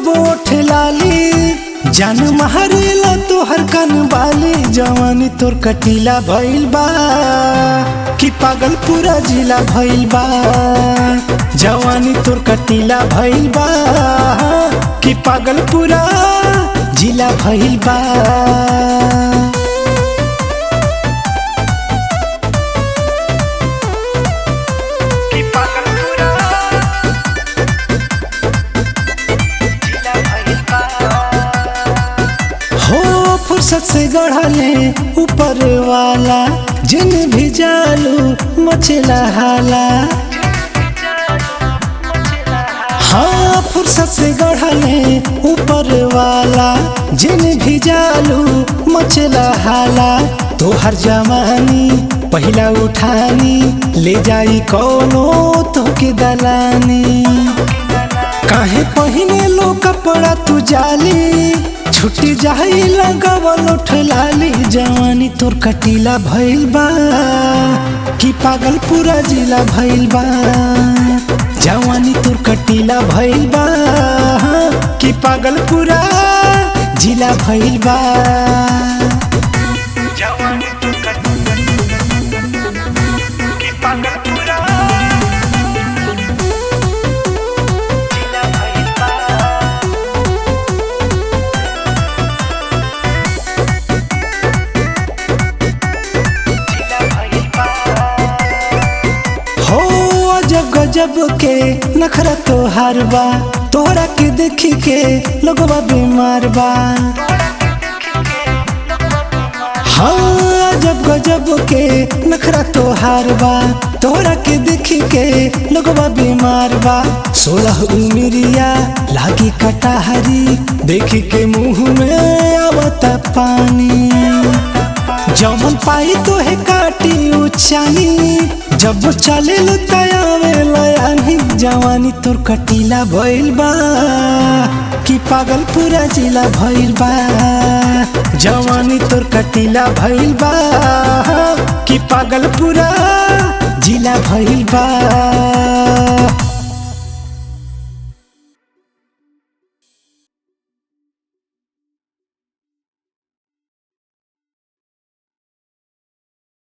जब ओठ लाली जान मारेला तोहर कन बाली जवानी तोर कटीला भइल बा कि पागल पूरा जिला भइल बा जवानी तोर कटीला भइल बा कि पागल पूरा जिला भइल बा हो फुर्सत से गढ़ले ऊपर वाला जिन भी जालू मचला हाला हाँ फुर्सत से गढ़ले ऊपर वाला जिन भी जालू मचला हाला तोहर जवानी पहिला उठानी ले जाई कौनो तोके दलानी काहे पहिने लो कपड़ा तू जाली छुट्टी जाई लगावल उठलाली जवानी तोर कटीला भइल बा कि पागल पूरा जिला भइल बा जवानी तोर कटीला भइल बा कि पागल पूरा जिला भइल बा जवानी तू कर कि पागल पूरा जिला भइल बा जिला भइल बा हो अजब गजब के नखरा तोहार बा तोहरा के देखी के लोगवा बीमार बा हाँ अजब गजब के नखरा तोहार बा तोहरा के देखी के लोगवा बीमार बा सोलह उमिरिया लागी कटाहरी देखी के मुंह में आवता पानी जमन पाई तो है काटी उचानी जब चले लो तयावे लयानी जवानी तोर कटीला भइल बा कि पागल पूरा जिला भइल बा जवानी तोर कटीला भइल बा कि पागल पूरा जिला भइल बा